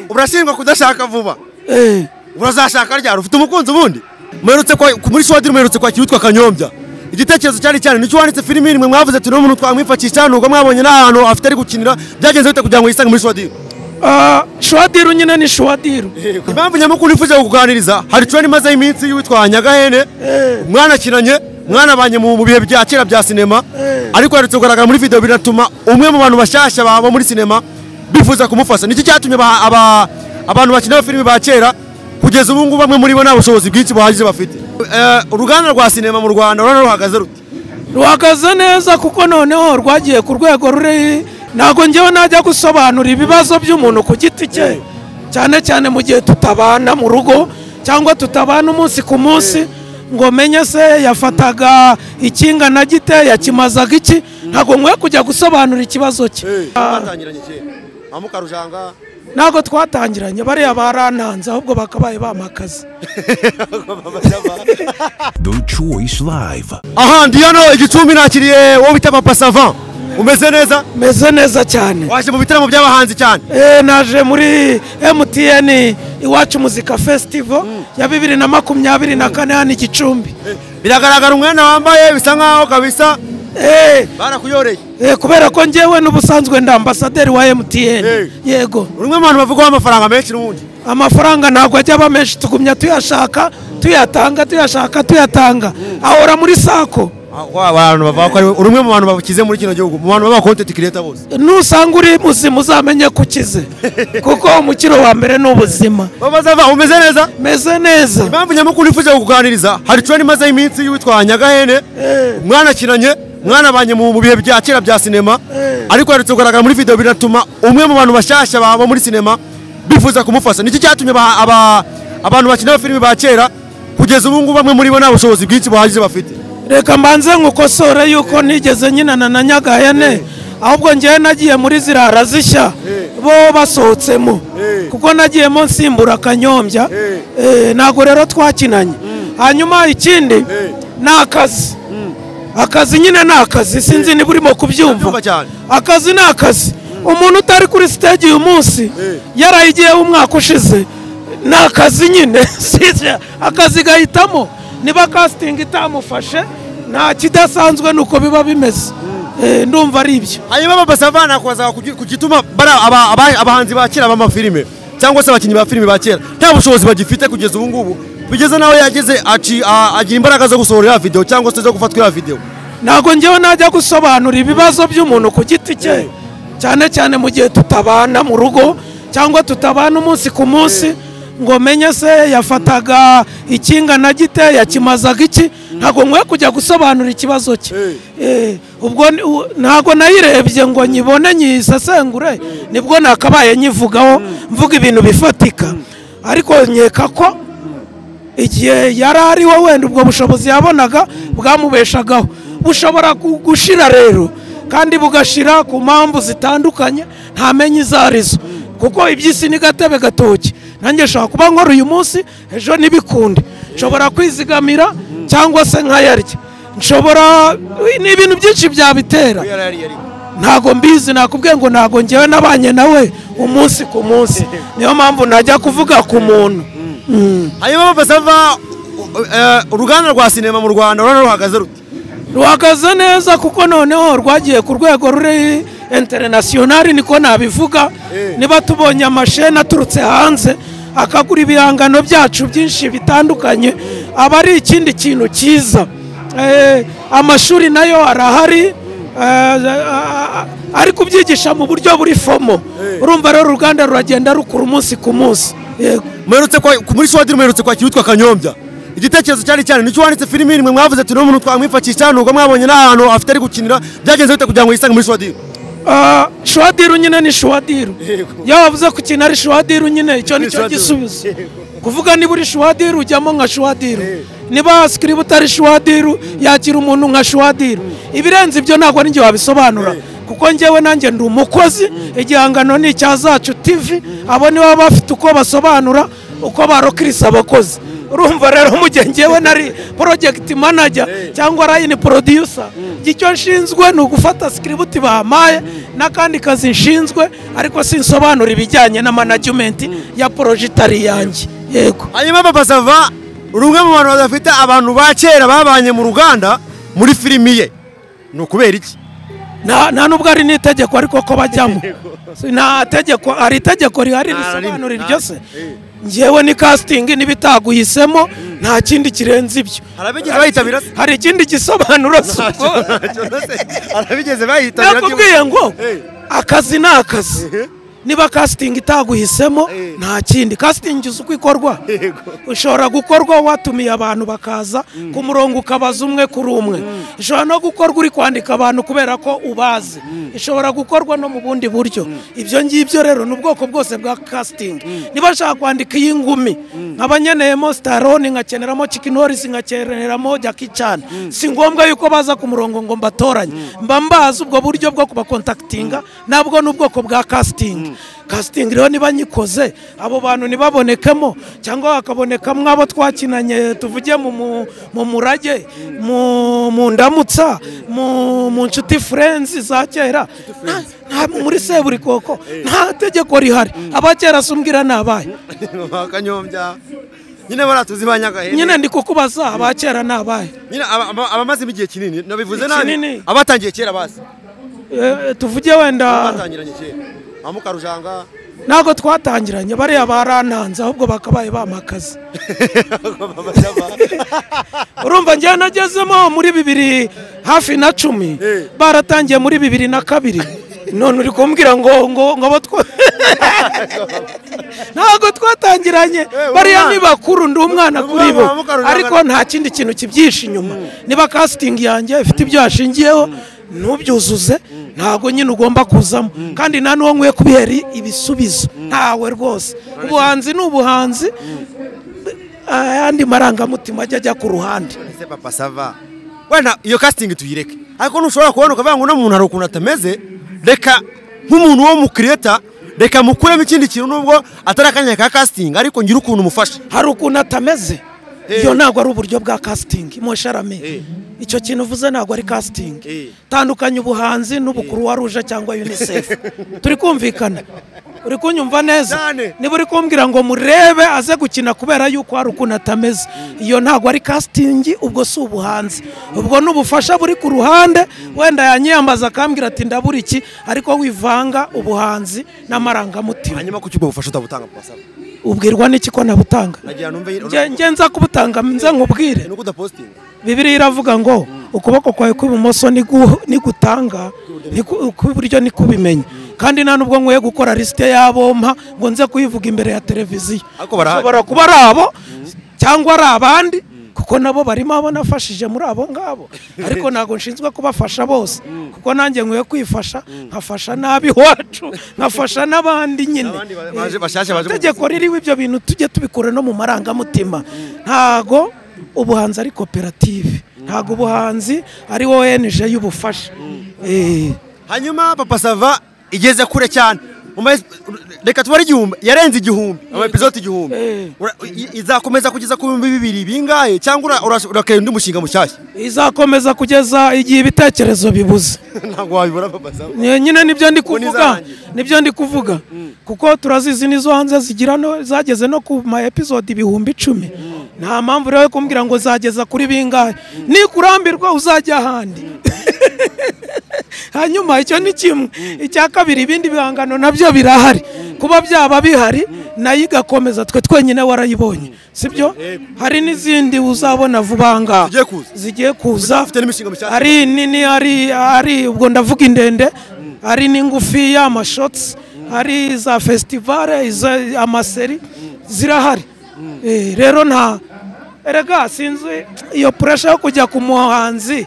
urashinjwa kudashaka vuba urazashaka ryari ufite umukunzi ubundi muherutse kwa- ku- muri swadiri muherutse kwakira utwa kanyombya igitekerezo cyari cyane nicyo wanditse filimi nimwe mwavuze turi n'umuntu twamwifashisha nubwo mwabonye n'ahantu afite ari gukinira byagenze bite kugira ngo yisange muri swadiri Ah, shuwadiru nyine ni shuwadiru impamvu nyamukuru nifuje kukuganiriza hari icyo nimazeho iminsi y'uwitwa nyagahene mwanakinanye mwanabanye mu mu bihe bya kera bya sinema ariko yaretse kugaragara muri video binatuma umwe mu bantu bashyashya baba muri sinema bifuza kumufasha nicyo cyatumye aba- aba- abantu bakina filime ba kera kugeza ubu ngubu bamwe muri bo nta bushobozi bwinshi buhagije bafite Eh, uruganda rwa sinema mu rwanda urabona ruhagaze rute ruhagaze neza kuko noneho rwagiye ku rwego ruri ntabwo njyewe najya gusobanura ibibazo by'umuntu ku giti cye cyane cyane mu gihe tutabana mu rugo cyangwa tutabana umunsi ku munsi ngo menye se yafataga ikingana gite yakimazaga iki ntabwo nkwiye kujya gusobanura ikibazo cye Ah, batangiranye kera amukarujanga ntabwo twatangiranye bariya barantanze ahubwo bakabaye bamakaze The Choice Live. aha ndi hano igicumbi nakiriye uwo bita papa savan umeze neza meze neza cyane waje mu bitaramo by'abahanzi cyane Eh, naje muri mtn iwacu muzika festival ya bibiri na makumyabiri na kane hano i gicumbi biragaragara umwenda wambaye bisa nkaho kabisa Eh, barakuyoreye eh, kubera ko njyewe n'ubusanzwe ndi ambasaderi wa mtn Eh. yego uri umwe mu bantu bavugwaho amafaranga menshi n'ubundi amafaranga ntabwo ajya aba menshi tugumya tuyashaka tuyatanga tuyashaka tuyatanga ahora muri sako abantu bavuga ko ari we- uri umwe mu bantu bakize muri kino gihugu mu bantu b'abakontenti kireta bose nusanga uri muzima uzamenye ko ukize kuko umukiro wa mbere ni ubuzima bazava umeze neza meze neza impamvu nyamukuru nifuje kukuganiriza hari icyo nimazeho iminsi y'uwitwa nyagahene mwanakinanye mwanabanye mu mu bihe bya kera bya sinema ariko yaretse kugaragara muri video binatuma umwe mu bantu bashyashya baba muri sinema bifuza kumufasha nicyo cyatumye aba- aba- abantu bakina filime ba kera kugeza ubu ngubu bamwe muri bo nta bushobozi bwinshi buhagije bafite reka mbanze nkukosore yuko nigeze nyinana na nyagahene ahubwo ngewe nagiye muri zirara zishya bo basohotsemo kuko nagiyemo nsimbura akanyombya Eh, ntabwo rero twakinanye hanyuma ikindi ni akazi akazi nyine ni akazi sinzi niba urimo Ndabyumva kubyumva cyane. akazi ni akazi umuntu utari kuri stage uyu munsi yarayigiyeho umwaka ushize ni akazi nyine Sinzi, akazi gahitamo niba casting itamufashe nta kidasanzwe ni uko biba bimeze Eh, ndumva ari ibyo hanyuma baba savana kuza ku gituma bari aba- aba- abahanzi ba kera b'amafilime cyangwa se abakinnyi ba filime ba kera nta bushobozi bagifite kugeza ubu ngubu bigeze nawe yageze aci- a- agira imbaraga zo gusohora iriya video cyangwa se zo gufatwa iriya video ntabwo njyewe najya gusobanura ibibazo by'umuntu ku giti cye cyane cyane mu gihe tutabana mu rugo cyangwa tutabana umunsi ku munsi ngo menye se yafataga ikingana gite yakimazaga iki ntabwo nkwiye kujya gusobanura ikibazo cye Eh, ubwo ni- u- ntabwo nayirebye ngo nyibone nyisesengure nibwo nakabaye nyivugaho mvuga ibintu bifatika ariko nkeka ko igihe yari ariho wenda ubwo bushobozi yabonaga bwamubeshagaho bushobora gu- gushira rero kandi bugashira ku mpamvu zitandukanye ntamenye izo arizo kuko iby'isi ni gatebe gatoki nanjye nshobora kuba nkora uyu munsi ejo ntibikunde nshobora kwizigamira cyangwa se nkayarya nshobora ni ibintu byinshi byabitera ntago mbizi nakubwiye ngo ntago ngewe nabanye nawe umunsi ku munsi niyo mpamvu najya kuvuga ku muntu hanyuma baba sava uruganda rwa sinema mu rwanda urabona ruhagaze rute ruhagaze neza kuko noneho rwagiye ku rwego ruri interinasiyonari niko nabivuga niba tubonye amasheni aturutse hanze akagura ibihangano byacu byinshi bitandukanye aba ari ikindi kintu cyiza Eh, amashuri nayo arahari ari kubyigisha mu buryo buri fomo urumva rero uruganda ruragenda rukura umunsi ku munsi yego muherutse kwa- ku- muri swadiri muherutse kwakira uwitwa kanyombya igitekerezo cyari cyane nicyo wanditse filime nimwe mwavuze turi n'umuntu twamwifashisha nubwo mwabonye n'ahantu afite ari gukinira byagenze bite kugira ngo yisange muri swadiri Ah, shuwadiru nyine ni shuwadiru iyo wavuze ku kintu ari shuwadiru nyine icyo ni cyo shuwadiru. gisubizo kuvuga niba uri shuwadiru ujyamo nka shuwadiru niba sikiribu utari shuwadiru yakira umuntu nka shuwadiru ibirenze ibyo ntabwo ninjye wabisobanura kuko njyewe nanjye ndi umukozi igihangano ni icya zacu tv abo nibo baba bafite uko basobanura uko barokirisa abakozi urumva rero mu gihe ngewe nari porojegiti manaja cyangwa rayini porodiyusa icyo nshinzwe ni ugufata sikiributi bampaye n'akandi kazi nshinzwe ariko sinsobanura ibijyanye na manajimenti ya poroje itari iyanjye yego hanyuma papa sava rumwe mu bantu badafite abantu ba kera babanye mu ruganda muri filimi ye ni ukubera iki nta nta nubwo ari n'itegeko ariko ko bajyamo Si nta tegeko hari itegeko rihari risobanura iryo se ngewe ni kasitingi n'ibitaguhisemo nta kindi kirenze ibyo Harabigeze bayitabira se? hari ikindi gisobanuro si Ntacyo- ubwo ntacyo rwose arabigeze bayitabira nakubwiye ngo Eh. akazi ni akazi Eh. niba kasitingi itaguhisemo Eh. nta kindi kasitingi uzi uko ikorwa Yego. ushobora gukorwa watumiye abantu bakaza ku murongo ukabaza umwe kuri umwe ishobora no gukorwa uri kwandika abantu kubera ko ubazi ishobora gukorwa no mu bundi buryo ibyo ngibyo rero ni ubwoko bwose bwa kasitingi niba nshaka kwandika iy'ingumi nkaba nkeneyemo sitaroni nkakeneramo kikinorisi nkakeneramo jaki cyane si ngombwa yuko baza ku murongo ngo mbatoranye mba mbazi ubwo buryo bwo kubakontakitinga nabwo ni ubwoko bwa kasitingi kasitingi rero niba nyikoze abo bantu ntibabonekemo cyangwa hakabonekamo abo twakinanye tuvuge mu mu- mu murage mu mu ndamutsa mu mu nshuti furenzi za kera nta- nta- muri seburikoko nta tegeko rihari aba kera sumbwira nabaye kanyombya nyine baratuzi ba nyagahene nyine ndi kukubaza aba kera nabaye nyine aba- aba- abamazemo igihe kinini nabivuze nabi Kinini. abatangiye kera bazi Eh, tuvuge wenda batangiranye kera ba mukarujanga ntabwo twatangiranye bariya barantanze ahubwo bakabaye bamakaza urumva njyewe nagezemo muri bibiri hafi na cumi Eh. baratangiye muri bibiri na kabiri none uri kumbwira ngo ngo ngo abo twa ntabwo twatangiranye Eh, bariya umwana. ni bakuru ndi umwana Ni kuri umwana bo wa Mukarujanga. ariko nta kindi kintu kibyihishe inyuma niba kasitingi yanjye ifite ibyo yashingiyeho ntubyuzuze ntabwo nyine ugomba kuzamo kandi nta n'uwo nkwiye kubihera ibisubizo ntawe rwose ubuhanzi ni ubuhanzi ayandi marangamutima ajya ajya ku ruhande ese papa sava wenda iyo casting tuyireke ariko ntushobora kubona ukavuga ngo uno muntu hari ukuntu atameze reka nk'umuntu wo mu kireta reka mukuremo ikindi kintu nubwo atari akanya ka casting ariko ngira ukuntu umufasha hari ukuntu atameze Eh. iyo ntabwo ari uburyo bwa kasitingi Eh. musharame icyo kintu uvuze ntabwo ari Eh. kasitingi tandukanya ubuhanzi n'ubukuruwa ruje cyangwa unicef turi kumvikana uri kunyumva neza Cyane. niba uri kumbwira ngo murebe aze gukina kubera yuko hari ukuntu atameze iyo ntabwo ari kasitingi ubwo si ubuhanzi ubwo ni ubufasha buri ku ruhande wenda yanyiyambaza akambwira ati ndabura iki ariko wivanga ubuhanzi n'amarangamutima hanyuma kuki ubwo bufasha utabutanga papa sava ubwirwa n'iki ko nabutanga nagira numve Nge- nge nza kubutanga nze nkubwire nuko udapostinga bibiliya iravuga ngo ukuboko kwawe kw'ibumoso nigu- nigutanga niku- ukw'iburyo nikubimenya kandi nta n'ubwo nkwiye gukora lisite y'abo mpa ngo nze kuyivuga imbere ya televiziyo Ariko barahari. Ushobora kuba ari abo cyangwa ari abandi kuko nabo barimo abo nafashije muri abo ngabo ariko ntabwo nshinzwe kubafasha bose kuko nanjye nkwiye kwifasha nkafasha n'ab'iwacu nkafasha n'abandi nyine N'abandi ba- baje- bashyashya baje mu itegeko ririho ibyo bintu tujye tubikura no mu marangamutima ntago ubuhanzi ari koperative ntago ubuhanzi ari ONG y'ubufasha Eh, hanyuma papa sava igeze kure cyane Mu ma- reka tubare igihumbi yarenze igihumbi ama episode igihumbi Eh. Ura- i- izakomeza kugeza ku bihumbi bibiri bingahe cyangwa ura- ura- urakera undi mushinga mushyashya izakomeza kugeza igihe ibitekerezo bibuze ntabwo wabibura papa sava Nye- nyine nibyo ndi nizo kuvuga hangi. nibyo ndi kuvuga kuko turazizi nizo hanze zigira no zageze no ku ma episode ibihumbi icumi nta mpamvu rero yo kumbwira ngo zageza kuri bingahe nikurambirwa uzajya ahandi hanyuma icyo ni kimwe icya kabiri ibindi bihangano nabyo birahari kuba byaba bihari nayo igakomeza twe twenyine warayibonye sibyo hari n'izindi uzabona vuba aha ngaha Zigiye kuza. zigiye kuza Dufite n'imishinga mishyashya. ari nini ari ari ubwo ndavuga indende ari n'ingufiya amashotsi hari za festivale izo- amaseri zirahari Eh, rero nta erega sinzi iyo puresha yo kujya ku muhanzi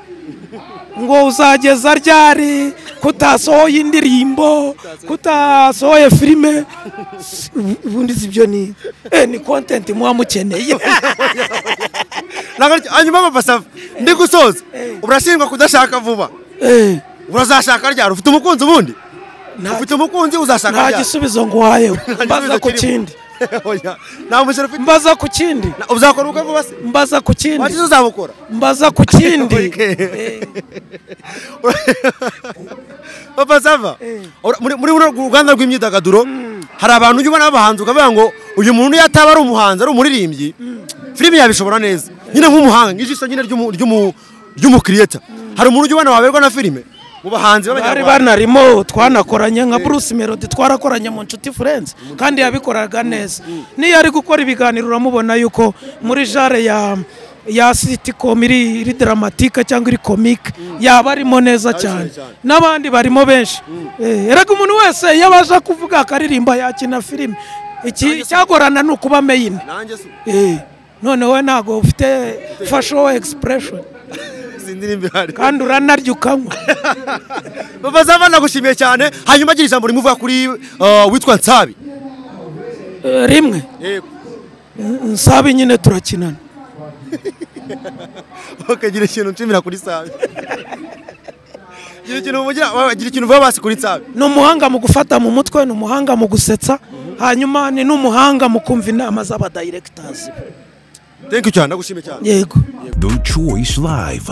ngo uzageza ryari kutasohoye indirimbo kutasohoye filime S- ubu- ubundi si byo ni eh, ni content muba mukeneye Nagari- hanyuma papa sava ndi gusoza urashinjwa kudashaka vuba Eh, urazashaka ryari ufite umukunzi ubundi nta- ufite umukunzi uzashaka nta ryari gisubizo ngo wayewe gisubizo mbaza ku kirimo. kindi oya nta mushyira ufite mbaza ku kindi Na- uzakora ubukwe vuba se mbaza ku kindi wakize uzabukora mbaza ku kindi Okay. Eh, papa sava Ora- muri muri runo ruganda rw'imyidagaduro hari abantu ujya ubona b'abahanzi ukavuga ngo uyu muntu iyo ataba ari umuhanzi ari umuririmbyi filime yabishobora neza nyine nk'umuhanga nk'ijisho nyine ry'umu- ry'umu- ry'umukiriyeta hari umuntu ujya ubona waberwa na filime mu bahanzi bari b'abanyarwanda banarimo twanakoranye nka bruce melody twarakoranye mu nshuti furenze kandi yabikoraga neza n'iyo ari gukora ibiganiro uramubona yuko muri jare ya ya siticom iri iri dramatike cyangwa iri komike yaba arimo neza cyane cyane. n'abandi barimo benshi Eh, erega umuntu wese iyo abasha kuvuga akaririmba yakina filime iki icyagorana ni ukuba meyini nanjye si none wowe ntabwo ufite fasho egisipureshoni sindirimbe hari kandi uranarya ukanywa papa sava nagushimiye cyane hanyuma agira ijambo rimwe uvuga kuri uh, witwa nsabi Eh, rimwe nsabi nyine turakinana ukagira ikintu nshimira kuri sabi gira ikintu umugira gira ikintu uvuga basi kuri sabi ni umuhanga mu gufata mu mutwe ni umuhanga mu gusetsa hanyuma ni n'umuhanga mu kumva inama z'abadirekitazi thank you cyane nagushimiye cyane yego The Choice Live.